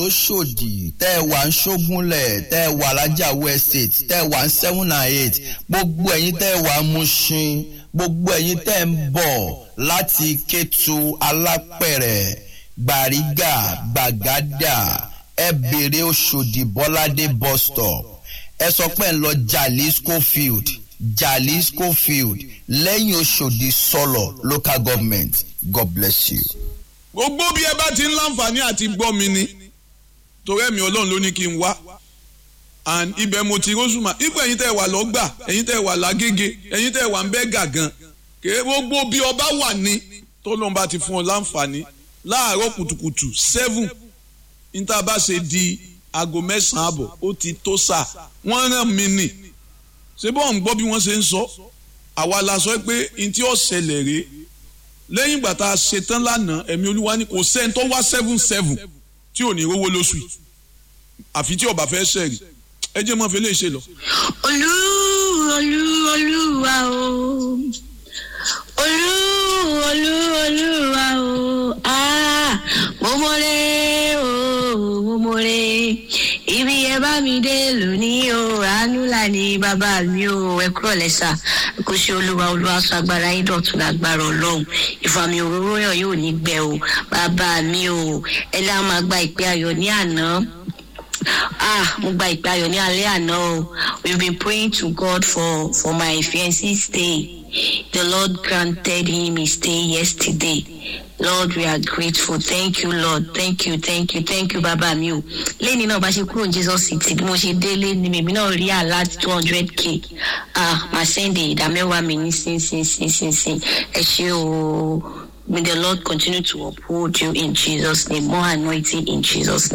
lóṣòdì tẹ́ ẹ wà ń ṣógúnlẹ̀ tẹ́ ẹ wà lájàwó estate tẹ́ ẹ wà ń seven and eight gbogbo ẹ̀yin tẹ́ ẹ wà ń Mushin gbogbo ẹ̀yin tẹ́ ẹ ń bọ̀ láti Kétu Alápẹ̀rẹ̀ Gbàrígà Gbàgádà ẹ bèrè Òṣòdì Bọ́ládé bus stop ẹ sọ pé ń lọ Jalisco field Jalisco field lẹ́yìn Òṣòdì sọ̀lọ̀ local government God bless you. gbogbo bí ẹ bá ti ń láǹfààní àti gbọ́ mi ni torí ẹ̀mí ọlọ́run ló ní kí n wá and ibẹ̀ mo ti rọ́ṣùmá ipò ẹ̀yin tẹ́ ẹ wà lọ́gbà ẹ̀yin tẹ́ ẹ wà lágége ẹ̀yin tẹ́ ẹ wà ń bẹ́ gàgàn kèé gbogbo bí ọba wà ní tó lóun bá ti fún ọ láǹfààní láàárọ̀ kùtùkùtù seven níta bá ṣe di aago mẹ́sàn-án àbọ̀ ó ti tó sà wọ́n rán mi nì ṣé bọ́ọ̀ ń gbọ́ bí wọ́n ṣe ń sọ àwa la sọ pé n tí ó ṣẹlẹ̀ rèé lẹ́yìn ìgbà tá a ṣe tán lánàá ẹ̀mí olúwa ní kò sẹ́ni tó wá seven seven tí ò ní rówó lóṣù yìí àfi tí ọba fẹ́ ṣẹ̀rì ẹ jẹ́ mọ́ fi lè ṣe lọ. olú olú olúwa o olú olú olúwa o ah mo mọ̀rẹ́ o mo mọ̀rẹ́ ibi ẹ bá mi dé lónìí o àánú là ní bàbá mi o ẹ kúrò lẹ́sà kò ṣe olúwa olúwa sọ agbára yín dọ̀tun lágbára ọlọ́run ìfàmì òróró yàn yóò ní gbẹ o bàbá mi o ẹ lá máa gba ìpè ayọ̀ ní àná ah mo gba ìpè ayọ̀ ní alẹ́ àná o we been praying to God for for my fiancé stay the Lord granted him his stay yesterday Lord we are grateful thank you Lord thank you thank you thank you bàbá mi o lẹ́ni náà bá ṣe kúrò ní Jesus city bí mo ṣe délé ni mèmí náà rí àlá two hundred k ah màá sẹ́ndẹ̀ ìdá mẹ́wàá mi ní sínsínsínsínsín ẹ ṣé o may the Lord continue to uphold you in Jesus name more anointing in Jesus name.